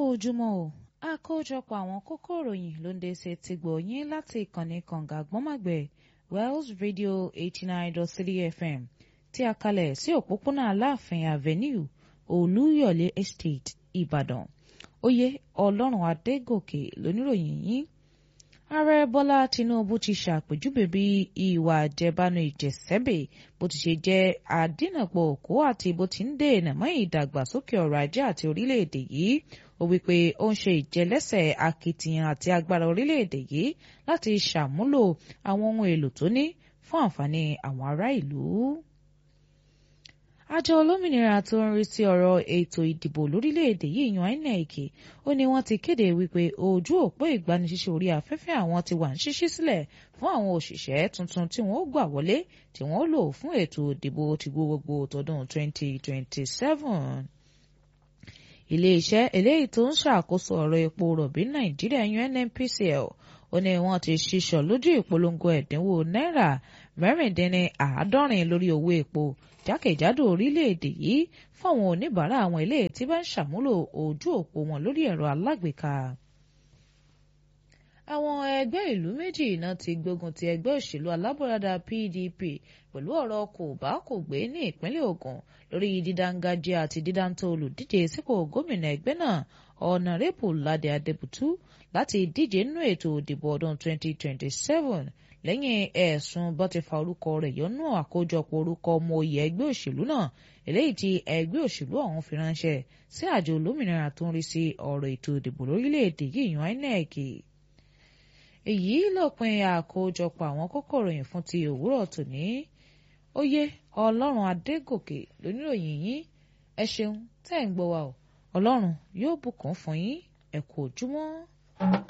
ojúmọ́ o àkójọpọ̀ àwọn kókó ìròyìn ló ń dé ṣe ti gbòòyìn láti ìkànnì kànga gbọ́mọ̀gbẹ̀ Wells Radio eighty nine dot three FM tí a kalẹ̀ sí òpópónà Aláàfin Avenue Olúyọ̀lé Estate Ìbàdàn oyè Ọlọ́run Adégòkè lóníròyìn yìí ààrẹ Bọ́lá Tinubu ti ṣàpèjúwe bí ìwà àjẹbánu ìjẹsẹ́bẹ̀ bó ti ṣe jẹ́ àdínàpọ̀ òkú àti bó ti ń dènà mọ́ ìdàgbàsókè ọrọ̀ ajé àti orílẹ̀-èdè yìí ó wí pé ó ń ṣe ìjẹlẹ́sẹ̀ akitiyan àti agbára orílẹ̀-èdè yìí láti ṣàmúlò àwọn ohun èlò tó ní fún àǹfààní àwọn ará ìlú. Àjọ olómìnira tó ń rí sí ọ̀rọ̀ ètò ìdìbò lórílẹ̀‐èdè yìí yan INEC ó ní wọ́n ti kéde wípé ojú òpó ìgbanisíṣẹ́ orí afẹ́fẹ́ àwọn ti wà ń ṣíṣí sílẹ̀ fún àwọn òṣìṣẹ́ tuntun tí wọ́n ó gbà wọlé tí wọ́n ó lò fún ètò ìdìbò ti gbogbogbò tọdún 2027 iléeṣẹ́ eléyìí tó ń ṣàkóso ọ̀rọ̀ epo rọ̀bì nàìjíríà yan NNPCL ó ní wọ́n ti ṣíṣọ lójú ìpolongo ẹ̀dínwó náírà mẹ́rìndínláàádọ́rin lórí owó epo jákèjádò orílẹ̀-èdè yìí fáwọn oníbàárà àwọn ilé tí bá ń ṣàmúlò ojú òpó wọn lórí ẹ̀rọ alágbèéká. àwọn ẹgbẹ́ ìlú méjì náà ti gbógun ti ẹgbẹ́ òṣèlú alábọ̀radà PDP pẹ̀lú ọ̀rọ̀ kò bá kò gbé ní ìpínlẹ̀ Ògùn lórí dídáńgájíá àti dídáńtọ́ olùdíje sípò gómìnà ẹgbẹ́ náà ọ̀nàrẹ́bù Ládé Adébútú láti díje nínú ètò ìdìbò ọdún 2027 lẹ́yìn ẹ̀sùn bó ti fa orúkọ rẹ̀ yọnú àkójọpọ̀ orúkọ ọmọ oyè ẹgbẹ́ òṣèlú náà eléyìí tí ẹgbẹ́ òṣèlú ọ̀hún fi ránṣẹ́ sí àjọ olómìnira tó ń rí sí ọ̀rọ̀ ètò ìdìbò lórílẹ̀‐èdè yìí yan INEC. èyí lópin àkójọpọ̀ àwọn kókó ìròyìn fún ti òwúrọ̀ tòní oyè ọlọ́run adégòkè lóníròyìn yín ẹ ṣeun tẹ́ ń gbọ́ wa o ọlọ́run yóò bùkún fún yín ẹ kú ojúmọ́.